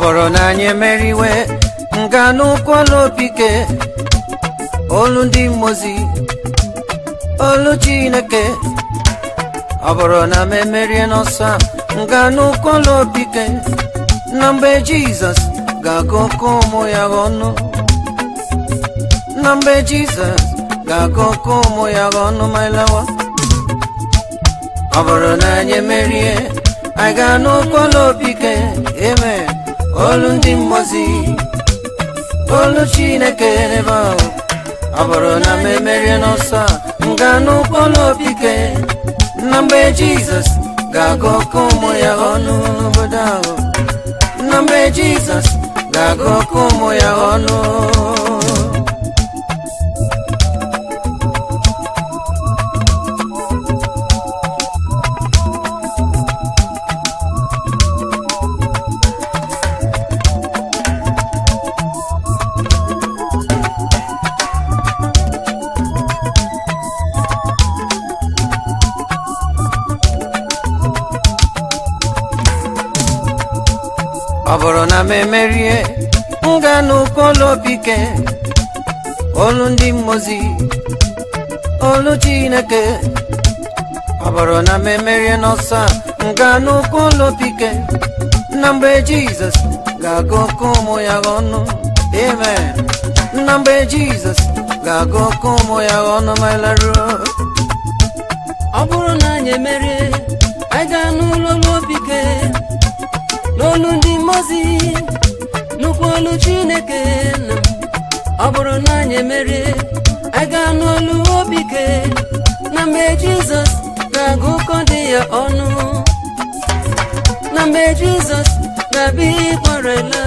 bụrụ na anyị emeriwe nga n'ụkwụọla opike olu ndị mmozi olu chineke ọ bụrụ na m emerie n'ọsọ a, nga n'ụkwụọla opike na mgbe jizọs ga-agụ oke ụmụ ya ọnụ na mgbe jizọs ga-agụ oke ụmụ ya ọnụ ma lawa ọ bụrụ na anyị emerie anyị gaa n'ụkwụọla opike eme olu ndị mmozi olu chineke n'ebe ahụ ọ bụrụ na m emerie n'ọsọ a nga n'ụkwụọla opike na mgbe jizọs ga-agụ oke ụmụ ya ọnụ n'obodo ahụ na mgbe jizọs ga-agụ oke ụmụ ya ọnụ ọ bụrụ na m emerie m ga n'ụkọlụ opike olu ndị mmozi olu chineke ọ bụrụ na m emerie n'ọsọ a m ga n'ụkọlụ opike na mgbe jizọs ga-agụ oke ụmụ ya ọnụ amen na mgbe jizọs ga-agụ oke ụmụ ya ọnụ ma laruo ọ bụrụ na anyị emerie anyị gaa n'ụlọ n'obike n'olu ndị mmozi nnukwu olu chineke nna m ọ bụrụ na anyị emerie anyị gaa n'olu obike na mgbe jizọs ga-agụ ụkọ dị ya ọnụ na mgbe jizọs ga-abịa ịkpọrela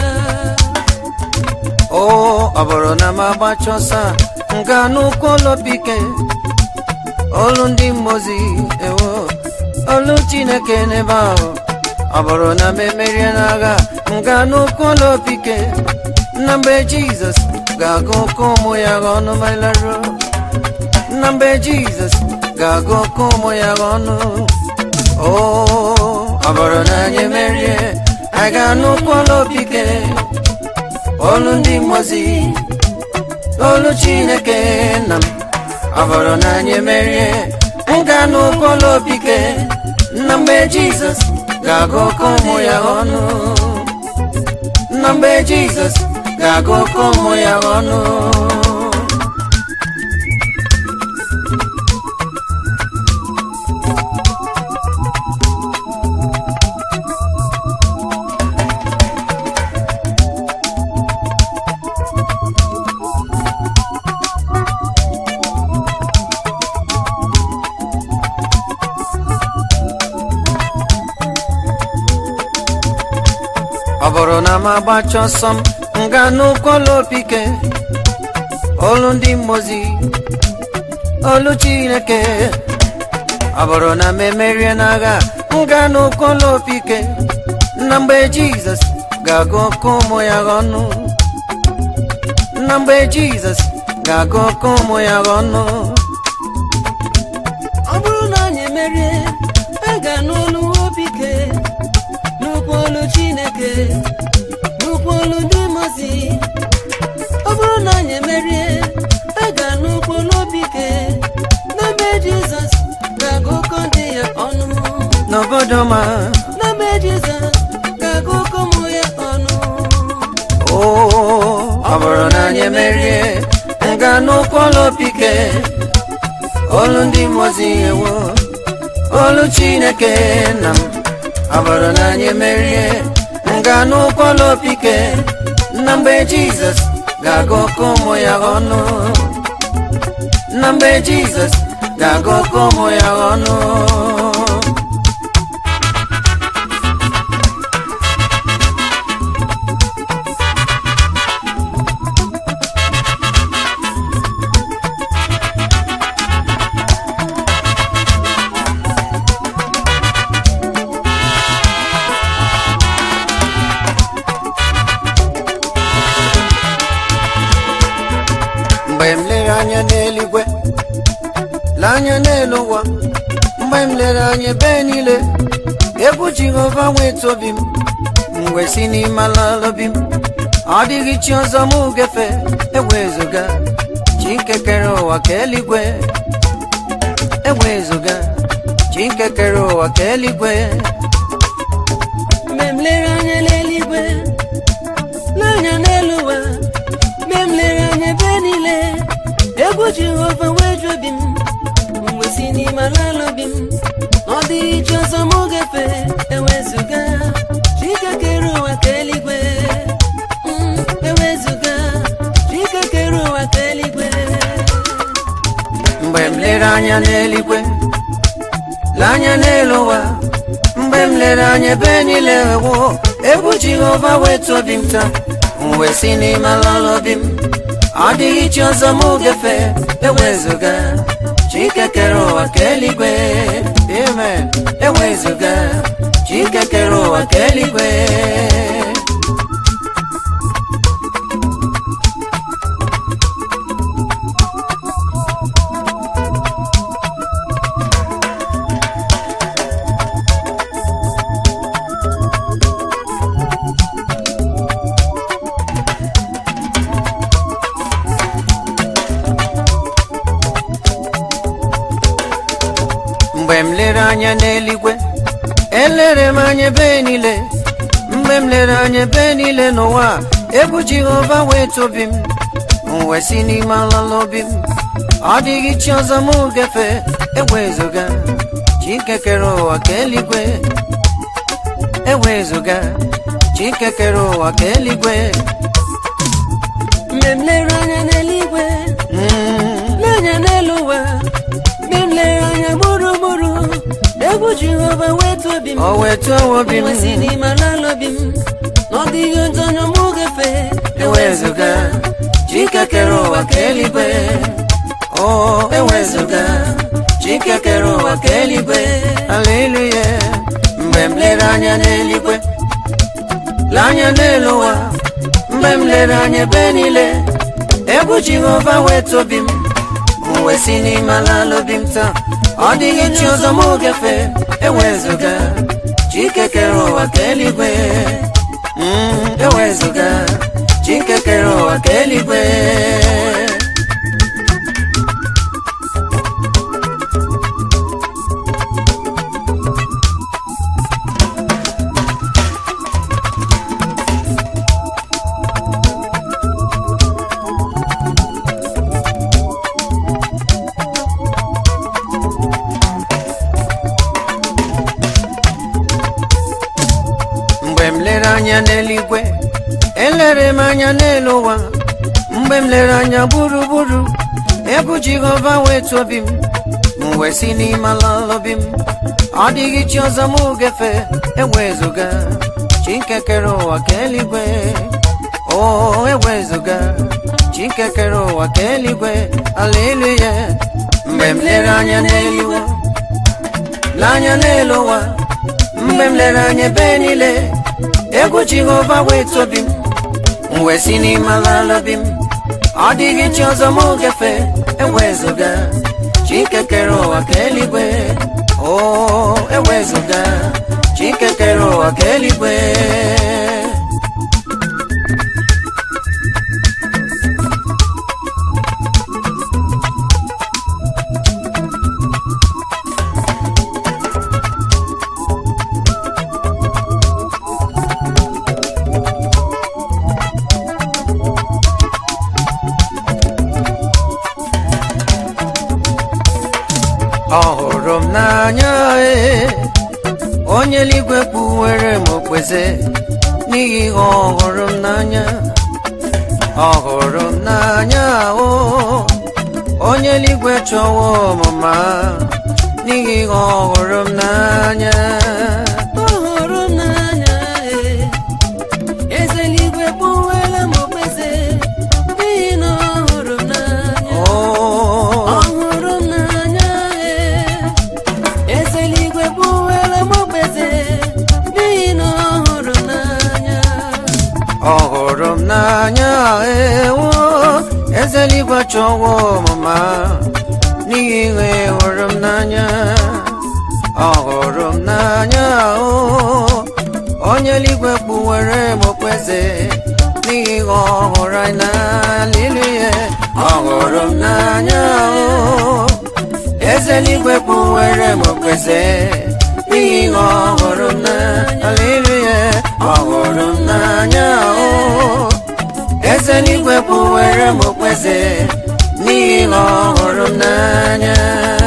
o ọ bụrụ na m agbacha ọsọ a m ga n'ụkọlụ opike olu ndị mmozi ewo olu chineke n'ebe ahụ ọ bụrụ na m emerie n'agha m ga n'ụkọlụ opike na mgbe jizọs ga-agụ oke ụmụ ya ọnụ ma laruo na mgbe jizọs ga-agụ oke ụmụ ya ọnụ o ọ bụrụ na anyị emerie anyị ga n'ụkọlụ opike olu ndị mmozi olu chineke nna m ọ bụrụ na anyị emerie m ga n'ụkọlụ opike na mgbe jizọs ga-agụ oke ụmụ ya ọnụ na mgbe jizọs ga-agụ oke ụmụ ya ọnụ ọ bụrụ na m agbacha ọsọ m m ga n'ụkọlụ opike olu ndị mmozi olu chineke ọ bụrụ na m emerie n'agha m ga n'ụkọlụ opike na mgbe jizọs ga-agụ oke ụmụ ya ọnụ na mgbe jizọs ga-agụ oke ụmụ ya ọnụ ọ bụrụ na anyị emerie anyị ga n'olu obike nnukwu olu chineke nnukwu olu ndị mozi ọ bụrụ na anyị emerie anyị ga nnukwu olu obike n'ebe jizọs ga-agụ ụkọ dị ya ọnụ n'obodo ma n'ebe jizọs ga-agụ ụkọ ụmụ ya ọnụ o ọ bụrụ na anyị emerie m ga n'ụkọlụ opike olu ndị mmozi ewo olu chineke nna m ọ bụrụ na anyị emerie m ga n'ụkọlụ opike na mgbe jizọs ga-agụ oke ụmụ ya ọnụ na mgbe jizọs ga-agụ oke ụmụ ya ọnụ mgbe m lere anya n'eluigwe lee anya n'elu ụwa mgbe m lere anya ebe niile egwu jehova nwee obi m mgbe si n'ime ala obi m ọ dịghị chi ọzọ m gefe ewezụga chi nke kere ụwa ka eluigwe ewezụga chi nke kere ụwa ka eluigwe mgbe m lere anya n'eluigwe n'anya n'elu ụwa mgbe m lere anya ebe niile egwu jehova wee ju obi m mgbe si n'ime ala obi m ọ dịghị chi ọzọ m gefe ewezụga chike kere ụwa ka eluigwe Mm, ewezụga chike kere ụwa ka eluigwe mgbe m lere anya n'eluigwe lee anya n'elu ụwa mgbe m lere anya ebe niile wo egwu jehova wetu obi m taa m wee si n'ime ala obi m ọ dịghị chi ọzọ m gefe ewezụga chike kere ụwa ka eluigwe amen ewezụga chike kere ụwa ka eluigwe mgbe m lere anya n'eluigwe elere m anya ebe niile mgbe m lere anya ebe niile n'ụwa egwu jehova wee tobi m m wee si n'ime ala obi m ọ dịghị chi ọzọ m gefe ewezụga chike kere ụwa ka eluigwe ewezụga chike kere ụwa ka eluigwe mgbe m lere anya n'eluigwe Mm, n'anya n'elu ụwa mgbe m lere anya gburugburu egwu jehova wetu obi m o wetu obi m nwesị n'ime ala obi m na ọ dịghị otu onye mụ gefe ewezụga chike kere ụwa ka eluigwe o ewezụga chike kere ụwa ka eluigwe aleluya mgbe m lere anya n'eluigwe lee anya n'elu ụwa mgbe m lere anya ebe niile egwu jehova wetu obi m m wee si n'ime ala obi m taa ọ dịghị chi ọzọ m gefe ewezụga chike kere ụwa ka eluigwe Mm, ewezụga chike kere ụwa ka eluigwe mgbe m lere anya n'eluigwe elere m anya n'elu ụwa mgbe m lere anya gburugburu egwu jehova wetu obi m m wee si n'ime ala obi m ọ dịghị chi ọzọ m gefe ewezụga chike kere ụwa ka eluigwe o ewezụga chike kere ụwa ka eluigwe aleluya mgbe m lere anya n'eluigwe lee anya n'elu ụwa mgbe m lere anya ebe niile egwu jehova wetu obi m m wee si n'ime ala obi m ọ dịghị chi ọzọ m gefe ewezụga chike kere ụwa ka eluigwe o ewezụga chike kere ụwa ka eluigwe ọ hụrụ m n'anya ee onye eluigwe kpuwere m okpeze n'ihi ihe ọ hụrụ m n'anya ọ hụrụ m n'anya o onye eluigwe chọwa ọmụma n'ihi ihe ọ hụrụ m n'anya ọ hụrụ m n'anya ee. eze eluigwe kpụwela m okpeze n'ihi na ọ hụrụ m n'anya o ọ hụrụ m n'anya ee. eze eluigwe kpụwela m okpeze n'ihi na ọ hụrụ m n'anya ọ hụrụ m n'anya ewo eze eluigwe chọwa ọmụma n'ihi ihe hụrụ m n'anya ọ hụrụ m n'anya o onye eluigwe kpuwere m okpeze n'ihi ihe ọhụrụ anyị n'alili ya ọhụrụ m n'anya o eze eluigwe kpuwere m okpeze n'ihi ihe ọhụrụ m n'alili ya ọhụrụ m n'anya o eze eluigwe kpuwere m okpeze n'ihi ihe ọhụrụ m n'anya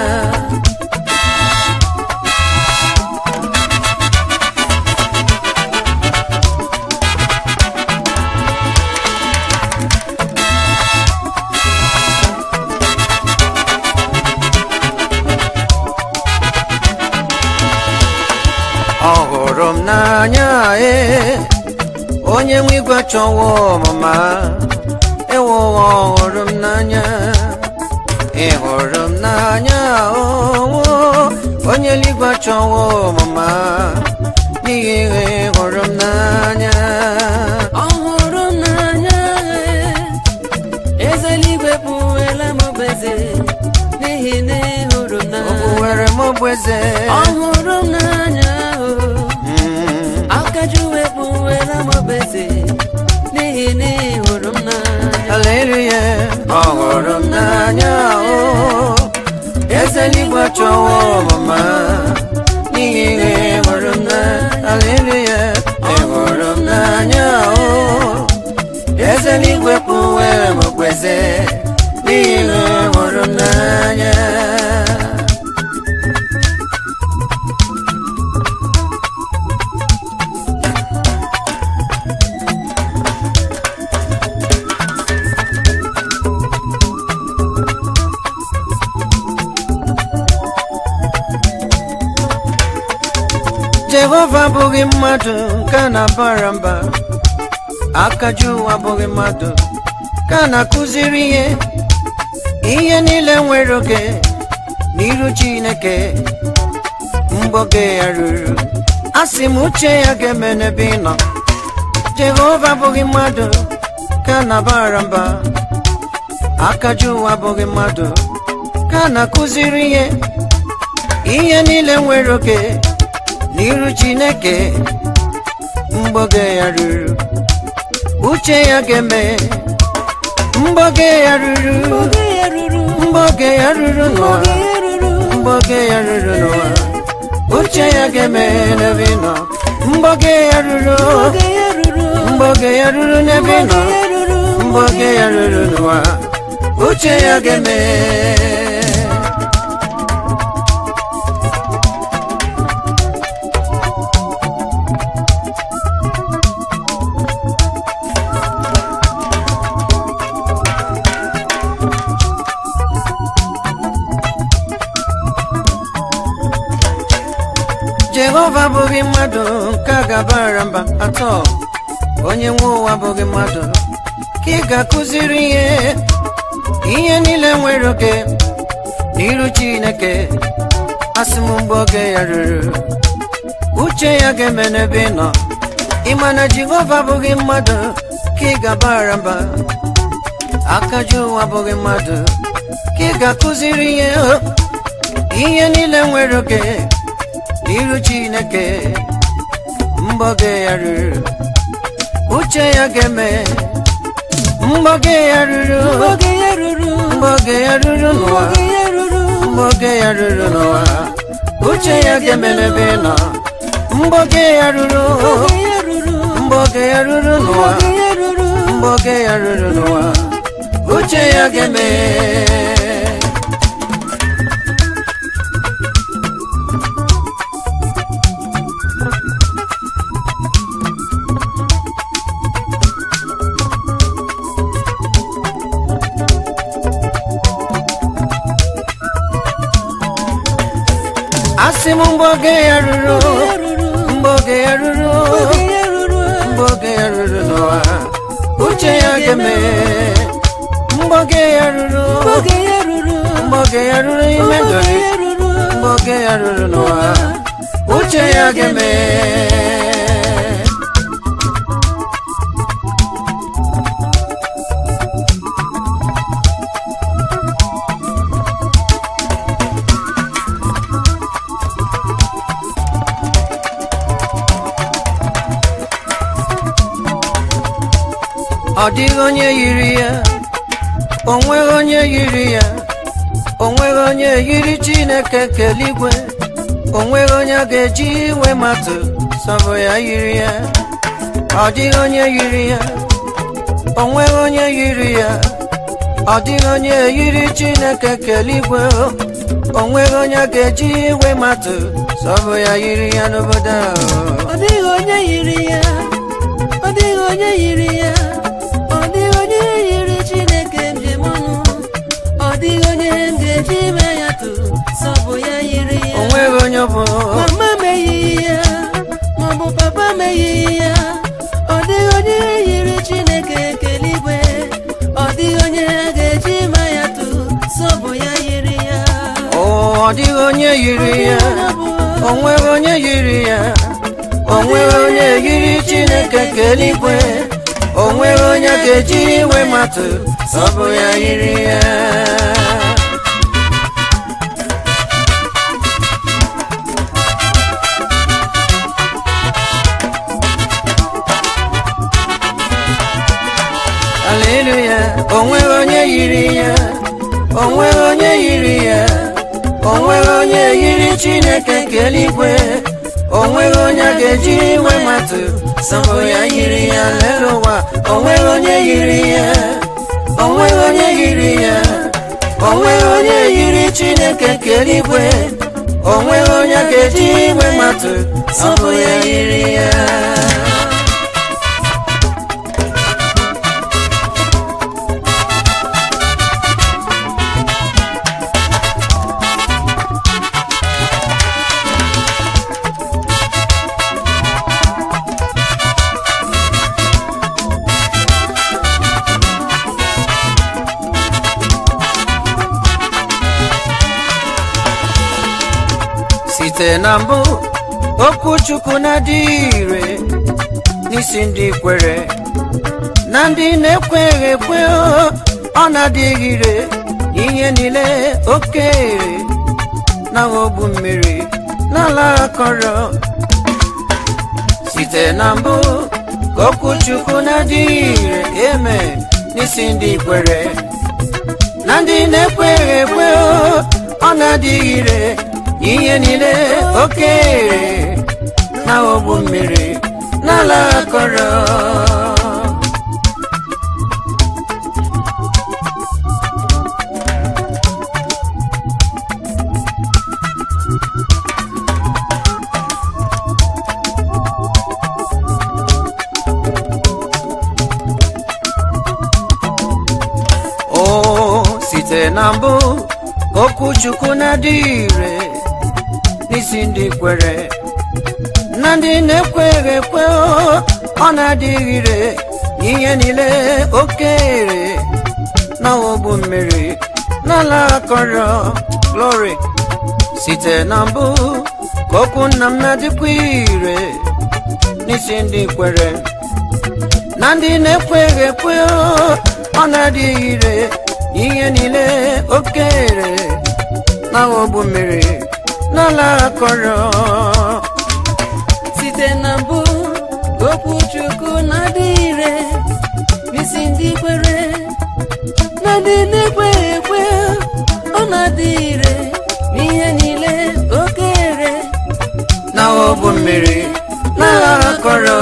ọhụrụ m n'anya ee onye nwe igwe chọwa ọmụma ewo ọhụrụ m n'anya ịhụrụ m n'anya owo onye eluigwe chọwa ọmụma n'ihi ihe ịhụrụ m n'anya ọhụrụ m n'anya eze eluigwe kpuwela m obeze n'ihi na ịhụrụ m o n'anya were m ogboeze ọhụrụ m n'anya o Mm. akajuwe kpuwela m obeze n'ihi na ịhụrụ m n'anya Haleluya, ọhụrụ m n'anya o eze eluigwe chọwa ọmụma n'ihi ihe hụrụ m na Haleluya, ịhụrụ m n'anya o eze eluigwe kpuwere m okpeze n'ihi ihe hụrụ m n'anya jehova abụghị mmadụ nke a na-abara mba akaju ụwa abụghị mmadụ ka a na-akụziri ihe ihe niile nwere oge n'iru chineke mgbe oge ya ruru a sị m uche ya ga-eme n'ebe ị nọ jehova abụghị mmadụ ka a na-abara mba akaju ụwa abụghị mmadụ ka a na-akụziri ihe ihe niile nwere oge n'iru chineke mgbe oge ya ruru uche ya ga-eme mgbe oge ya ruru oge ya ruru mgbe oge ya ruru n'ụwa oge ya ruru mgbe oge ya ruru n'ụwa uche ya ga-eme n'ebe ị nọ mgbe oge ya ruru oge ya ruru mgbe oge ya ruru n'ebe ị nọ oge ya ruru mgbe oge ya ruru n'ụwa uche ya ga-eme jehova abụghị mmadụ nke a ga-abara mba atọ onye nwe ụwa abụghị mmadụ ka ị ga-akụziri ihe ihe niile nwere oge n'iru chineke asị m mgbe oge ya ruru uche ya ga-eme n'ebe ị nọ ịma na jehova abụghị mmadụ ka ị ga-abara mba akaju ụwa abụghị mmadụ ka ị ga-akụziri ihe ihe niile nwere oge n'iru chineke mgbe oge ya ruru uche ya ga-eme mgbe oge ya ruru oge ya ruru mgbe oge ya ruru n'ụwa oge ya ruru mgbe oge ya ruru n'ụwa uche ya ga-eme n'ebe ị nọ mgbe oge ya ruru oge ya ruru mgbe oge ya ruru n'ụwa oge ya ruru mgbe oge ya ruru n'ụwa uche ya ga-eme asị m mgbe oge ya ruru mgbe oge ya ruru oge ya ruru mgbe oge ya ruru n'ụwa uche ya ga-eme mgbe oge ya ruru oge ya ruru mgbe oge ya ruru ime ndụ oge gị ya ruru mgbe oge ya ruru n'ụwa uche ya ga-eme ọ dịghị onye yiri ya o nweghị onye yiri ya o nweghị onye yiri chineke keligwe o nweghị onye a ga-eji iwe matụ sọbụ ya yiri ya ọ dịghị onye yiri ya o nweghị onye yiri ya ọ dịghị onye yiri chineke keligwe o nweghị onye a ga-eji iwe matụ sọbụ ya yiri ya n'obodo ahụ ọ dịghị onye yiri ya ọ dịghị onye yiri ya ọ dịghị onye yiri chineke njem ọnụ ọ dịghị onye m ga-eji ime ya tụ sọbụ ya yiri ya o nweghị onye ọ bụ mama meghị ya maọbụ papa meghị ya ọ dịghị onye yiri chineke keligwe ọ dịghị onye a ga-eji ime ya tụ sọbụ ya yiri ya o ọ dịghị onye yiri ya o nweghị onye yiri ya o nweghị onye yiri chineke ka eluigwe o nweghị onye ga-eji iwe matụ ọ bụ ya yiri ya aleluya o nweghị onye yiri ya o nweghị onye yiri ya o nweghị onye yiri chineke nke eluigwe o nweghị onye a ga-eji iwe matụ sọbụ ya yiri ya lele ụwa o nweghị onye yiri ya o nweghị onye yiri ya o nweghị onye yiri chineke nke eluigwe o nweghị onye a ga-eji iwe matụ sọbụ ya yiri ya site na mbụ okwu chukwu na-adịghị ire n'isi ndị kwere na ndị na-ekweghị ekwe ọ na-adịghị ire ihe niile oke ere na ogbu mmiri n'ala akọrọ site na mbụ ka okwu chukwu na-adịghị ire eme n'isi ndị kwere na ndị na-ekweghị ekwe ọ na-adịghị ire ihe niile oke ere na ogbu mmiri n'ala akọrọ o site na mbụ okwu chukwu na-adịghị ire n'isi ndị kwere na ndị na-ekweghị ekwe ọ na-adịghị ire ihe niile oke ere na ogbu mmiri n'ala akọrọ glory site na mbụ ka okwu nna m na-adịkwa ire n'isi ndị kwere na ndị na-ekweghị ekwe ọ na-adịghị ire ihe niile oke ere na ogbu mmiri n'ala akọrọ site na mbụ okwu chukwu na-adị ire n'isi ndị kwere na ndị na-ekweghị ekwe ọ na-adị ire n'ihe niile oke ere na ogbu mmiri n'ala akọrọ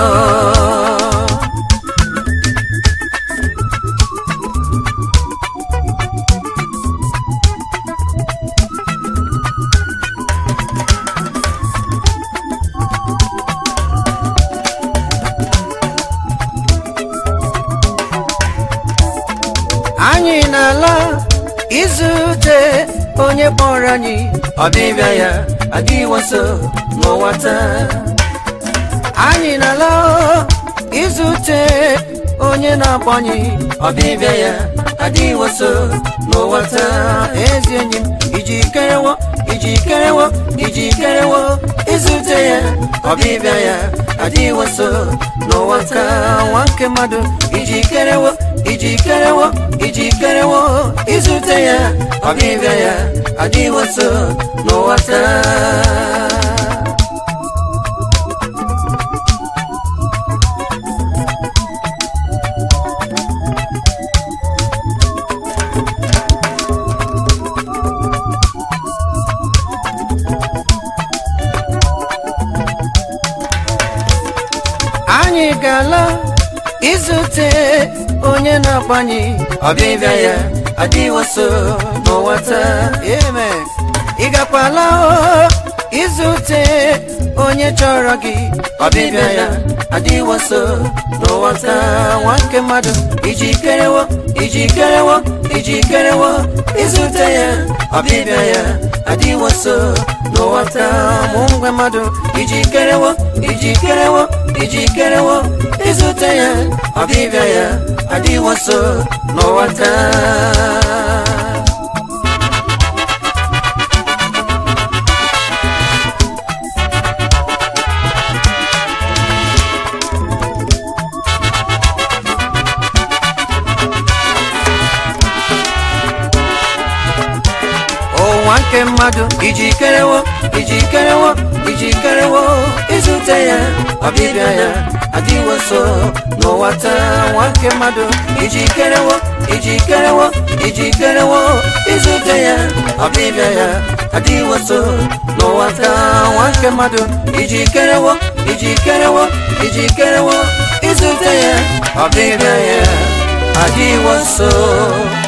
anyị na-ala izute onye kpọrọ anyị ọbịbịa ya adịwo nso n'ụwa taa anyị na-ala izute onye na-akpọ anyị ọbịbịa ya adịwo nso n'ụwa taa ezi enyi m iji kerewo iji kerewo iji kerewo izute ya ọbịbịa ya adịwo nso n'ụwa taa nwa nke mmadụ iji kerewo iji kerewo iji kerewo izute ya ọbịbịa ya adịwo nso n'ụwa taa anyị ga-ala izute onye na-agbanye ọbịbịa ya adịwo so n'ụwa taa amen ị gakwala o izute onye chọrọ gị ọbịbịa ya adịwo so n'ụwa taa nwa nke mmadụ ijikerewo ijikerewo ijikerewo izute ya ọbịbịa ya adịwo so n'ụwa taa mụ ngwe mmadụ ijikerewo ijikerewo ijikerewo izute ya ọbịbịa ya adịwo so n'ụwa taa ụwa nke mmadụ ijikerewo ijikerewo ijikerewo izute ya ọbịbịa ya adịwo so n'ụwa taa nwa nke mmadụ ijikerewo ijikerewo ijikerewo izute ya ọbịbịa ya adịwo so n'ụwa taa nwa nke mmadụ ijikerewo ijikerewo ijikerewo izute ya ọbịbịa ya adịwo so